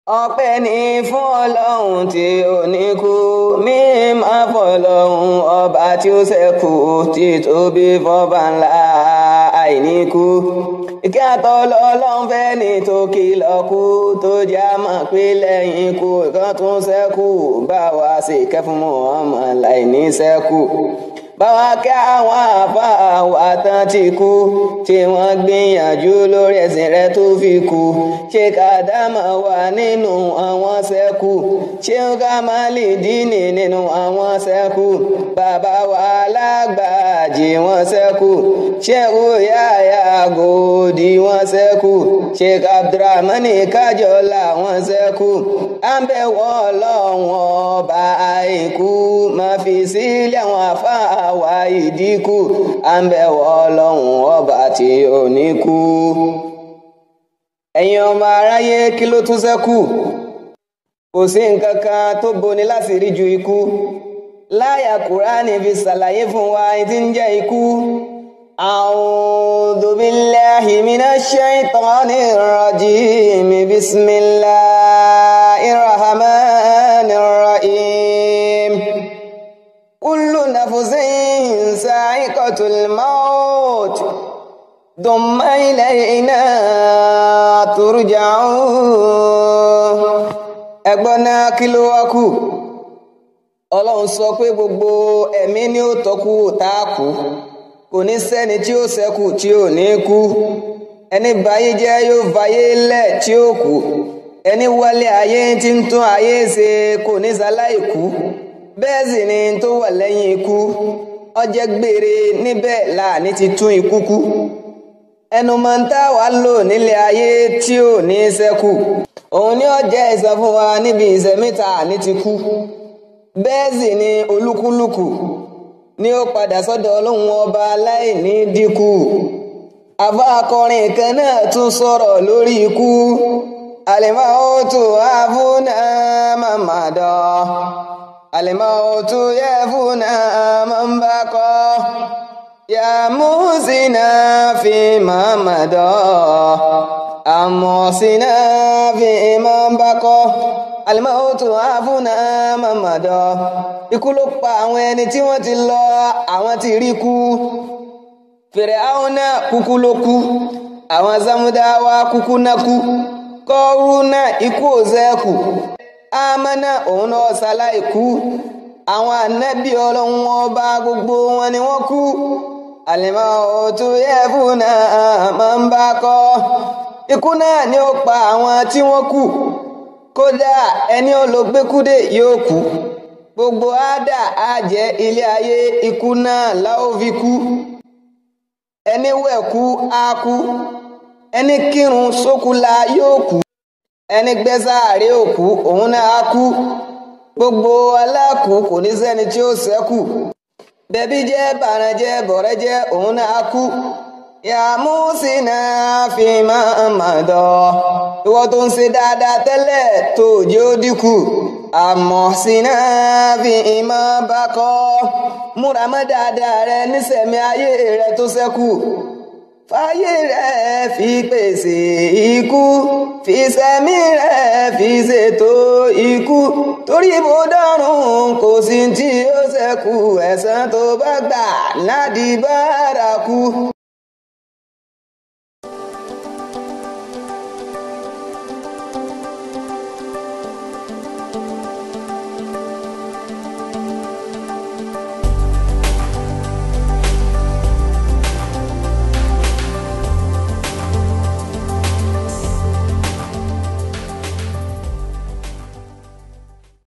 ọpẹ́ ní fún ọlọ́run tí ò ní kú mímọ́ fọlọ́run ọba tí ó ṣẹ́kù tí tóbi fọba ńlá àìníkú ìkẹ́ àtọ́lọ́ ọlọ́run fẹ́ ní tó kìlọ̀ kú tó já mọ̀ pé lẹ́yìn ikú ìkan tún ṣẹ́kù bá wa sì kẹ́ fún Muhammad láìní ṣẹ́kù báwa kẹ́ àwọn àfáà wa tán ti kú tí wọ́n gbìyànjú lórí ẹ̀sìn rẹ̀ tó fi kú ṣé kàdámà wà nínú àwọn ṣẹ́kù ṣé ká má lè dínì nínú àwọn ṣẹ́kù bàbá wa lágbàájì wọ́n ṣẹ́kù ṣé òyàyà gòdì wọ́n ṣẹ́kù ṣé abdulrahmani kájọlá wọ́n ṣẹ́kù à ń bẹ̀ wọ́n ọlọ́run ọba àìkú máa fi sílẹ̀ àwọn àfáà wa ìdínkù à ń bẹ̀ wọ́ ọlọ́run ọba tí ò ní kú. ẹ̀yin ọmọ aráyé kí ló tún ṣẹ́kù kò sí nǹkan kan tó boni láti rí ju ikú láyà kúránì fi ṣàlàyé fún wa tí ń jẹ́ ikú. أعوذ بالله من الشيطان الرجيم بسم الله الرحمن الرحيم كل نفس سائقة الموت ثم إلينا ترجعون ẹgbọ́n náà kí ló wá kù ọlọ́run sọ pé gbogbo ẹ̀mí ni ó tọ́kù tá a kú kò ní sẹ́ni tí ó ṣẹ́kù tí ò ní kú ẹni báyé jẹ́ yóò fàyé lẹ̀ tí ó kú ẹni wálé ayé tí ń tún ayé ṣe kò ní sáláì kú bẹ́ẹ̀ sì ni tó wà lẹ́yìn ikú ọjẹ́ gbére níbẹ̀ láàní ti tún ikú kú ẹnu máa ń tá wà lò nílé ayé tí ò ní ṣẹ́kù òun ni ó jẹ́ ìsan fún wa níbi ìṣẹ̀míta ní ti kú bẹ́ẹ̀ sì ni olúkúlùkù ni ó padà sọ́dọ̀ ọlọ́run ọba aláìní dínkù àbá akọrin kan náà tún sọ̀rọ̀ lórí ikú alimautu afuna mamada alimautu yafuna mambakọ ya musina fi mamada amọ̀sínà fi mambakọ alimautu afuna mamada ikú ló pa àwọn ẹni tí wọ́n ti lọ àwọn ti rí kú fèrè àwọn náà kúkú ló kú àwọn sámúdáwá kúkú náà kú kọ́rú náà ikú òzẹ́kù ámánà òun náà ṣaláì kú àwọn ànábì ọlọ́run ọba gbogbo wọn ni wọ́n kú àlèmọ́ òtún yẹ́fù náà máa ń bá kọ́ ikú náà ni ó pa àwọn tí wọ́n kú kódà ẹni olóògbékúdé yóò kú gbogbo àdá àjẹ́ ilé ayé ikú náà láó fi kú ẹni wẹ̀kú á kú ẹni kírun sókúla yóò kú ẹni gbẹ́sàárẹ̀ òkú òun náà á kú gbogbo aláàkú kò ní sẹ́ni tí ó ṣẹ́kù bẹ̀bí jẹ́ bàrànjẹ́ bọ̀rẹ́ jẹ́ òun náà á kú yàmúsínà fi máa mà dọ̀ ìwọ tó ń ṣe dáadáa tẹ́lẹ̀ tó jẹ́ ó dínkù àmọ́ sínà fi ìmọ̀ bá kọ́ múra mọ́ dáadáa rẹ nísẹ̀mí ayé rẹ tó ṣẹ́kù fàyè rẹ̀ fi pèsè ikú fi sẹ́mi rẹ̀ fi ṣètò ikú torí bó dọ́rùn kò sí tí ó ṣẹ́kù ẹ̀san tó bá gbà ládìí bárakú.